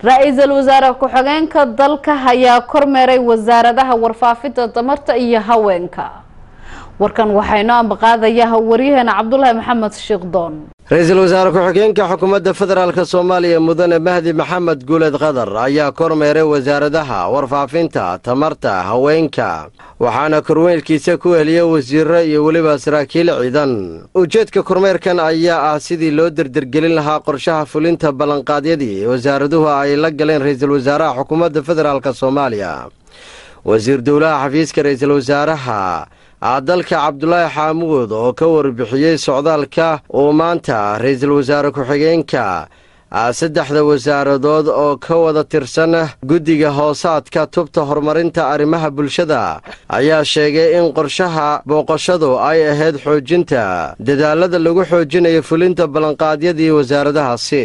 ra-iisul wasaare ku-xigeenka dalka ayaa kormeeray wasaaradaha warfaafinta tamarta iyo haweenka warkan waxaynu ambaqaadayaa waryaheena cabdulaahi maxamed shiikhdoon ra-iisul wasaare ku-xigeenka xukuumadda federaalk soomaaliya mudane mahdi maxamed guuled qadar ayaa kormeeray wasaaradaha warfaafinta tamarta haweenka waxaana kormeelkiisa ku heliyay wasiiro iyo weliba saraakiil ciidan ujeedka kormeerkan ayaa ah sidii loo derdergelin lahaa qorshaha fulinta ballanqaadyadii wasaaraduhu ay la galeen ra-iisul wasaaraha xukuumadda federaalk soomaaliya wasiir dowlaha xafiiska ra-iisul wasaaraha dalka cabdulaahi xaamuud oo ka warbixiyey socdaalka uu maanta ra-iisul wasaare ku-xigeenka saddexda wasaaradood oo ka wada tirsan guddiga hoosaadka tubta horumarinta arrimaha bulshada ayaa sheegay in qorshaha booqashadu ay ahayd xoojinta dadaalada lagu xoojinayo fulinta ballanqaadyadii wasaaradahaasi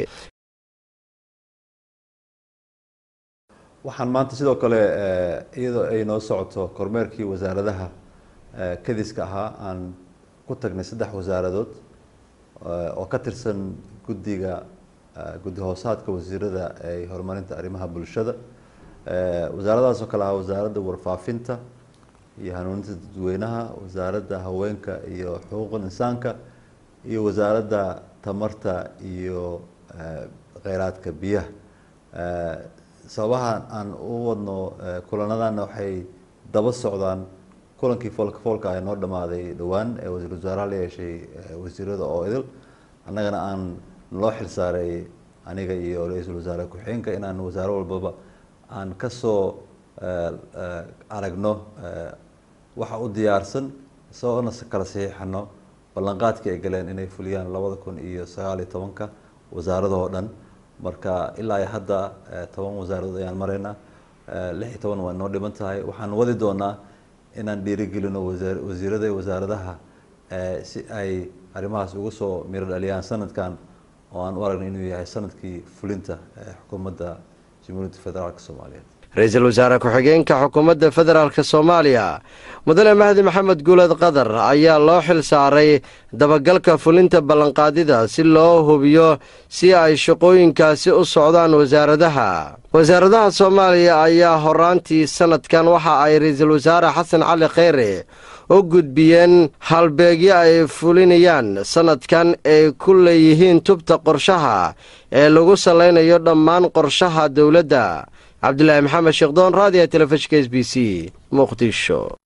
waxaan maanta sidoo kale iyadoo ay noo socoto kormeerkii wasaaradaha kadiska ahaa aan ku tagnay saddex wasaaradood oo ka tirsan guddiga guddi hoosaadka wasiirada ee horumarinta arrimaha bulshada wasaaradahaas oo kale ahaa wasaaradda warfaafinta iyo hanuuninta dadweynaha wasaaradda haweenka iyo xuquuqul insaanka iyo wasaaradda tamarta iyo kheyraadka biyaha sababaha aan u wadno kulanadana waxay daba socdaan kulankii foolka foolka ah noo dhamaaday dhowaan ee wasiir wasaaraha la yeeshay wasiirada oo idil annagana aan loo xilsaaray aniga iyo ra-iisul wasaare ku-xigeenka inaan wasaaro walbaba aan kasoo aragno waxa u diyaarsan isagoona kala saxiixano ballanqaadkii ay galeen inay fuliyaan labada kun iyo sagaal iyo tobanka wasaaradahoo dhan marka ilaa iyo hadda toban wasaaradood ayaan maraynaa lix iyo toban waa noo dhiman tahay waxaan wadi doonaa inaan dhiirigelino wasiirada iyo wasaaradaha si ay arrimahaas uga soo miro dhaliyaan sanadkan oo aan u aragna inuu yahay sanadkii fulinta xukuumadda jamhuuriyadda federaalk soomaaliyeed ra-iisul wasaare ku-xigeenka xukuumadda federaalk soomaaliya mudane mahdi maxamed guuled qadar ayaa loo xil saaray dabagalka fulinta ballanqaadida si loo hubiyo si ay shaqooyinkaasi u socdaan wasaaradaha wasaaradaha soomaaliya ayaa horaantii sanadkan waxa ay ra-iisul wasaare xasan cali kheyre u gudbiyeen halbeegyo ay fulinayaan sanadkan ay ku leeyihiin tubta qorshaha ee lagu salaynayo dhammaan qorshaha dowladda cabdulaahi maxamed sheekdoon raadiya telefishka s b c muqdisho